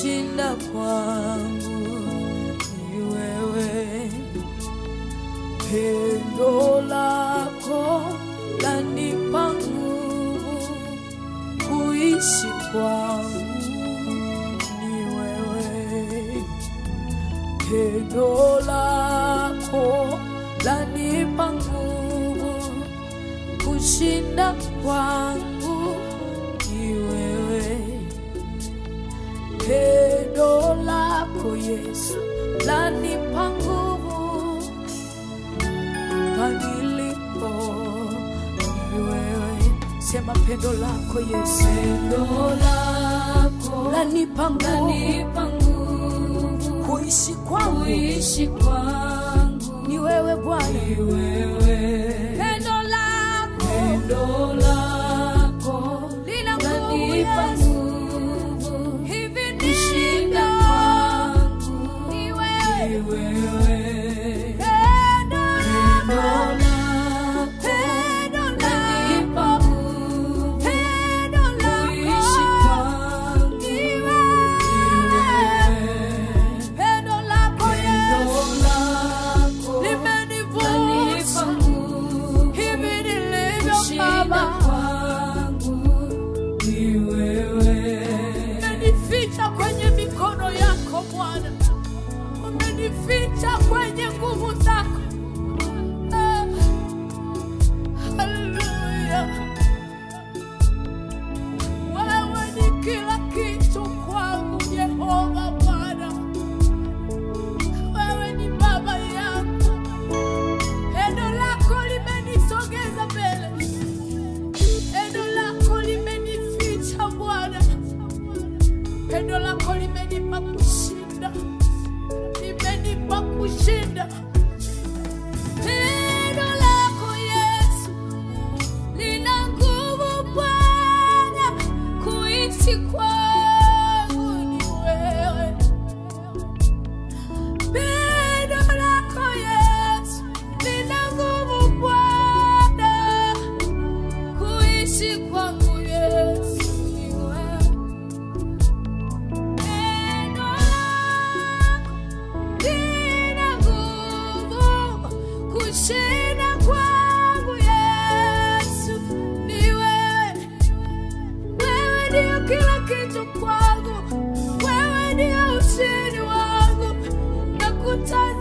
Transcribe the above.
kushinda kwangu ni wewe. Pendo lako lanipa nguvu, kuishi kwangu ni wewe. Pendo lako lanipa nguvu, kushinda kwangu ni wewe. Pendo lako Yesu lanipa nguvu, hapa nilipo ni wewe. Sema pendo lako Yesu, Pendo lako lanipa nguvu, lanipa nguvu, kuishi kwangu kuishi kwangu ni wewe Bwana. ni wewe. Pendo lako Pendo lako lina nguvu lanipa Yesu, nguvu, hivi kushinda ndivyo kwangu ni ni wewe. wewe. Pendo Pendo lako, lako pendo lanipa lako, nguvu, pendo kuishi lako kwangu ni ni wewe. wewe. Pendo lako Yesu Pendo lako limenivuta lanipa nguvu, hivi nilivyo kushinda Baba, kwangu ni wewe. umenificha kwenye mikono yako Bwana, umenificha kwenye nguvu zako. Ah, Haleluya, wewe ni kila kitu kwangu Jehova Bwana, wewe ni baba yangu, pendo lako limenisogeza mbele Pendo lako limenificha Bwana, pendo lako limenipa kushinda, limenipa kushinda. Pendo lako Yesu lina nguvu Bwana, kuishi kwangu ni wewe. Pendo lako Yesu lina nguvu Bwana kuishi kwangu Yesu ni wewe. Pendo lako lina nguvu kushinda kwangu Yesu ni wewe. Wewe ndio kila kitu kwangu, wewe ndio ushindi wangu, nakutazama